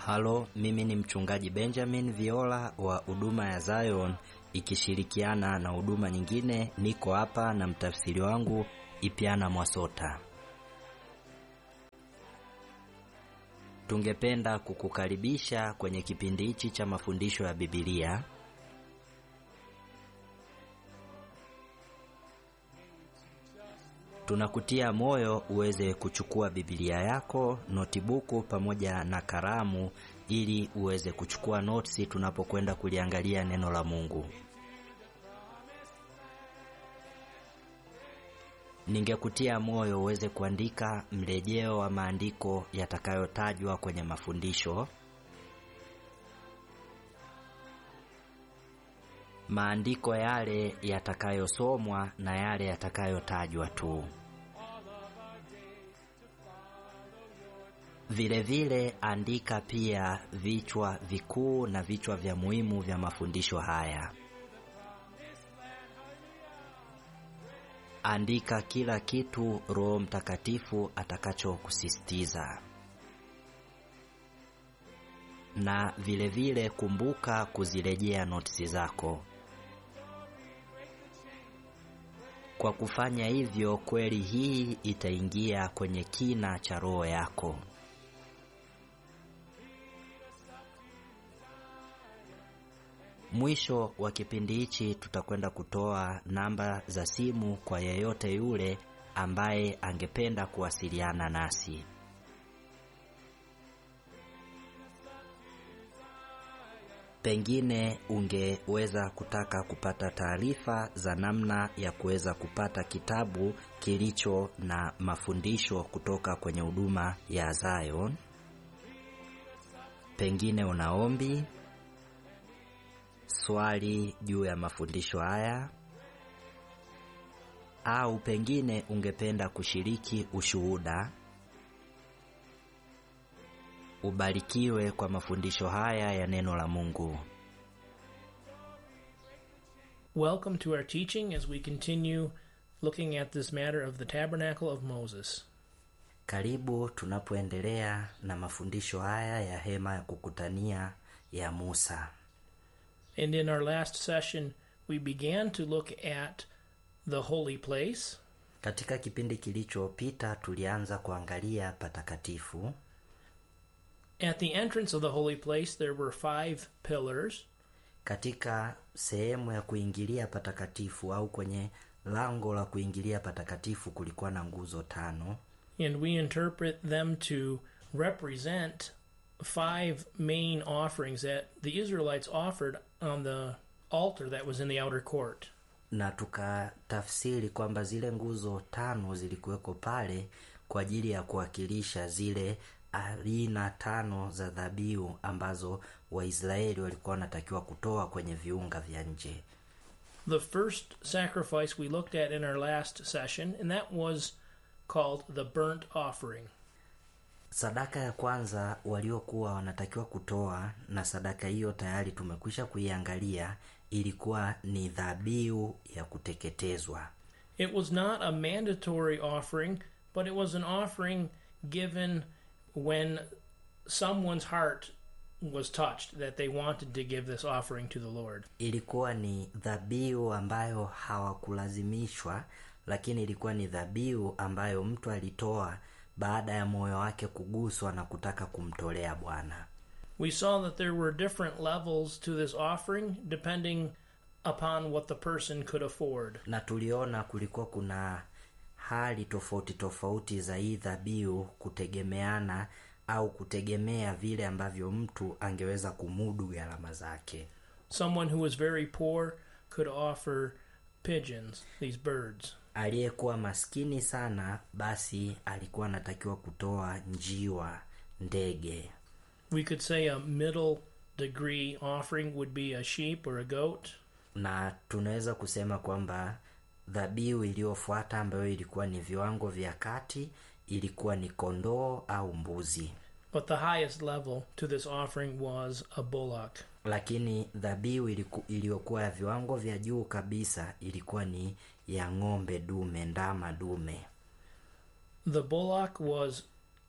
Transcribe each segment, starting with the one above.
Halo, mimi ni mchungaji Benjamin Viola wa huduma ya Zion ikishirikiana na huduma nyingine. Niko hapa na mtafsiri wangu Ipiana Mwasota. Tungependa kukukaribisha kwenye kipindi hichi cha mafundisho ya Biblia. Tunakutia moyo uweze kuchukua Biblia yako, notibuku pamoja na kalamu ili uweze kuchukua notisi tunapokwenda kuliangalia neno la Mungu. Ningekutia moyo uweze kuandika mrejeo wa maandiko yatakayotajwa kwenye mafundisho. Maandiko yale yatakayosomwa na yale yatakayotajwa tu. Vile vile andika pia vichwa vikuu na vichwa vya muhimu vya mafundisho haya. Andika kila kitu Roho Mtakatifu atakachokusisitiza. Na vile vile kumbuka kuzirejea notisi zako. Kwa kufanya hivyo, kweli hii itaingia kwenye kina cha roho yako. Mwisho wa kipindi hichi tutakwenda kutoa namba za simu kwa yeyote yule ambaye angependa kuwasiliana nasi. Pengine ungeweza kutaka kupata taarifa za namna ya kuweza kupata kitabu kilicho na mafundisho kutoka kwenye huduma ya Zion. Pengine una ombi, swali juu ya mafundisho haya, au pengine ungependa kushiriki ushuhuda. Ubarikiwe kwa mafundisho haya ya neno la Mungu. Welcome to our teaching as we continue looking at this matter of the tabernacle of Moses. Karibu tunapoendelea na mafundisho haya ya hema ya kukutania ya Musa. And in our last session, we began to look at the holy place, Katika kipindi kilichopita tulianza kuangalia patakatifu. At the entrance of the holy place, there were five pillars, Katika sehemu ya kuingilia patakatifu au kwenye lango la kuingilia patakatifu kulikuwa na nguzo tano. and we interpret them to represent five main offerings that the Israelites offered on the altar that was in the outer court. na tukatafsiri kwamba zile nguzo tano zilikuweko pale kwa ajili ya kuwakilisha zile aina tano za dhabihu ambazo Waisraeli walikuwa wanatakiwa kutoa kwenye viunga vya nje. The first sacrifice we looked at in our last session, and that was called the burnt offering. Sadaka ya kwanza waliokuwa wanatakiwa kutoa, na sadaka hiyo tayari tumekwisha kuiangalia, ilikuwa ni dhabihu ya kuteketezwa. It was not a mandatory offering, but it was an offering given when someone's heart was touched that they wanted to give this offering to the Lord. ilikuwa ni dhabihu ambayo hawakulazimishwa, lakini ilikuwa ni dhabihu ambayo mtu alitoa baada ya moyo wake kuguswa na kutaka kumtolea Bwana. We saw that there were different levels to this offering depending upon what the person could afford. Na tuliona kulikuwa kuna hali tofauti tofauti za hii dhabihu kutegemeana au kutegemea vile ambavyo mtu angeweza kumudu gharama zake. Someone who was very poor could offer pigeons, these birds. Aliyekuwa maskini sana, basi alikuwa anatakiwa kutoa njiwa, ndege. We could say a middle degree offering would be a sheep or a goat. na tunaweza kusema kwamba dhabihu iliyofuata ambayo ilikuwa ni viwango vya kati ilikuwa ni kondoo au mbuzi, But the highest level to this offering was a bullock. lakini dhabihu iliku- iliyokuwa ya viwango vya juu kabisa ilikuwa ni ya ng'ombe dume, ndama dume. The bullock was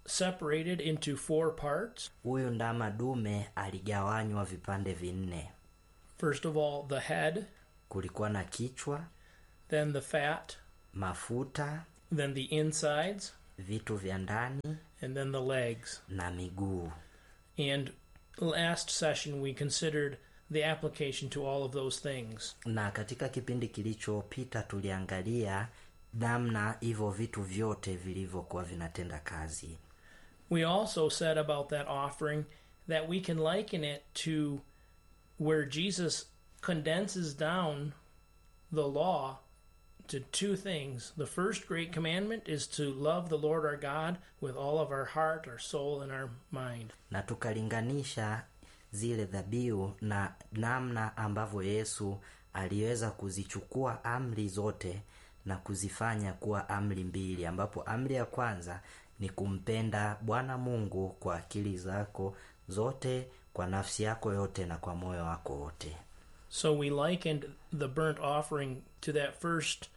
separated into four parts. huyu ndama dume aligawanywa vipande vinne First of all, the head, kulikuwa na kichwa then the fat, mafuta then the insides, vitu vya ndani and then the legs. na miguu And last session, we considered the application to all of those things. na katika kipindi kilichopita tuliangalia namna hivyo vitu vyote vilivyokuwa vinatenda kazi We also said about that offering that we can liken it to where Jesus condenses down the law to two things. The first great commandment is to love the Lord our God with all of our heart, our soul, and our mind. na tukalinganisha zile dhabihu na namna ambavyo yesu aliweza kuzichukua amri zote na kuzifanya kuwa amri mbili ambapo amri ya kwanza ni kumpenda bwana mungu kwa akili zako zote kwa nafsi yako yote na kwa moyo wako wote So we likened the burnt offering to that first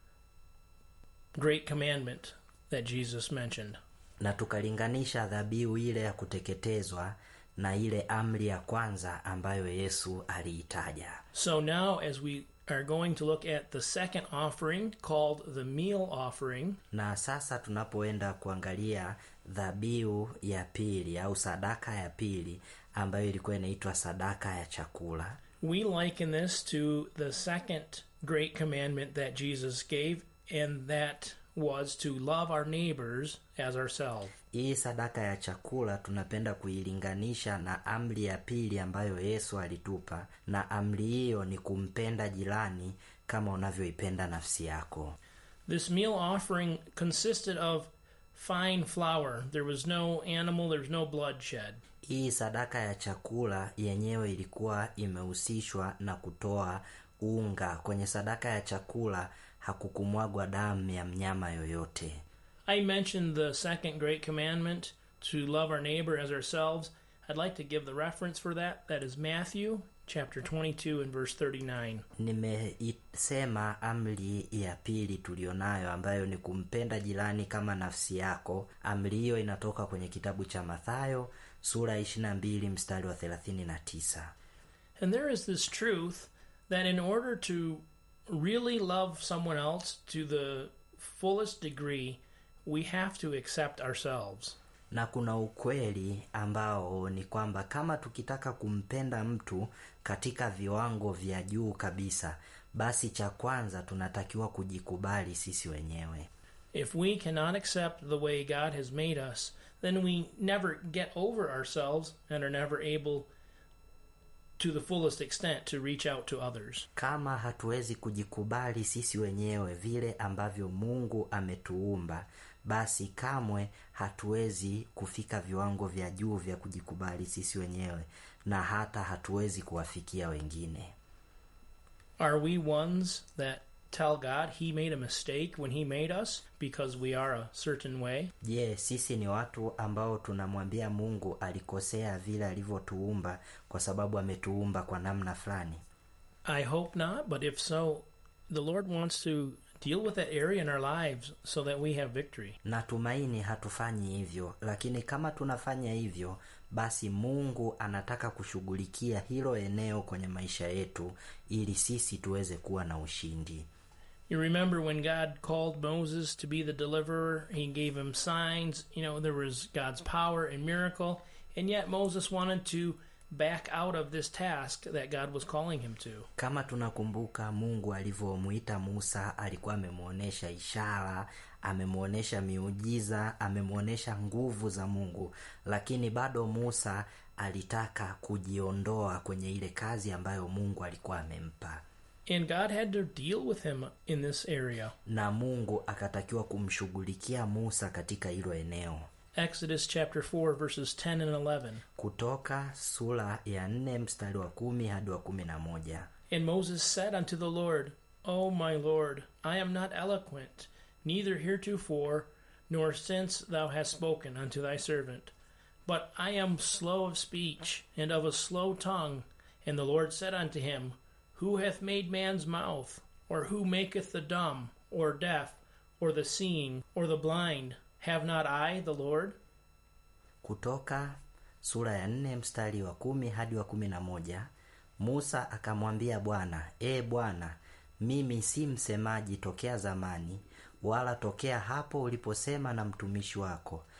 great commandment that Jesus mentioned. na tukalinganisha dhabihu ile ya kuteketezwa na ile amri ya kwanza ambayo yesu aliitaja So now, as we are going to look at the second offering called the meal offering, na sasa tunapoenda kuangalia dhabihu ya pili au sadaka ya pili ambayo ilikuwa inaitwa sadaka ya chakula we liken this to the second great commandment that Jesus gave, and that was to love our neighbors as ourselves. hii sadaka ya chakula tunapenda kuilinganisha na amri ya pili ambayo yesu alitupa na amri hiyo ni kumpenda jirani kama unavyoipenda nafsi yako This meal offering consisted of fine flour. There was no animal, there was no bloodshed. hii sadaka ya chakula yenyewe ilikuwa imehusishwa na kutoa unga kwenye sadaka ya chakula hakukumwagwa damu ya mnyama yoyote I mentioned the second great commandment to love our neighbor as ourselves. I'd like to give the reference for that. That is Matthew chapter 22 and verse 39. nimeisema amri ya pili tulionayo ambayo ni kumpenda jirani kama nafsi yako amri hiyo inatoka kwenye kitabu cha mathayo sura ya 22 mstari wa 39 And there is this truth that in order to really love someone else to the fullest degree, we have to accept ourselves. na kuna ukweli ambao ni kwamba kama tukitaka kumpenda mtu katika viwango vya juu kabisa basi cha kwanza tunatakiwa kujikubali sisi wenyewe If we cannot accept the way God has made us, then we never get over ourselves and are never able to the fullest extent to reach out to others. kama hatuwezi kujikubali sisi wenyewe vile ambavyo mungu ametuumba basi kamwe hatuwezi kufika viwango vya juu vya kujikubali sisi wenyewe na hata hatuwezi kuwafikia wengine Are we ones that tell God he made a mistake when he made us because we are a certain way? je sisi ni watu ambao tunamwambia mungu alikosea vile alivyotuumba kwa sababu ametuumba kwa namna fulani I hope not, but if so, the Lord wants to deal with that area in our lives so that we have victory. natumaini hatufanyi hivyo lakini kama tunafanya hivyo basi mungu anataka kushughulikia hilo eneo kwenye maisha yetu ili sisi tuweze kuwa na ushindi You remember when God called Moses to be the deliverer, he gave him signs, you know, there was God's power and miracle, and yet Moses wanted to back out of this task that God was calling him to. kama tunakumbuka mungu alivyomwita musa alikuwa amemwonyesha ishara amemwonyesha miujiza amemwonyesha nguvu za mungu lakini bado musa alitaka kujiondoa kwenye ile kazi ambayo mungu alikuwa amempa And God had to deal with him in this area. na mungu akatakiwa kumshughulikia musa katika hilo eneo Exodus chapter 4, verses 10 and 11. kutoka sura ya nne mstari wa kumi hadi wa kumi na moja And Moses said unto the Lord, O my Lord, I am not eloquent, neither heretofore, nor since thou hast spoken unto thy servant. But I am slow of speech, and of a slow tongue. And the Lord said unto him, Who hath made man's mouth? Or who maketh the dumb, or deaf, or the seeing, or the blind? Have not I, the Lord? kutoka sura ya nne mstari wa kumi hadi wa kumi na moja musa akamwambia bwana ee bwana mimi si msemaji tokea zamani wala tokea hapo uliposema na mtumishi wako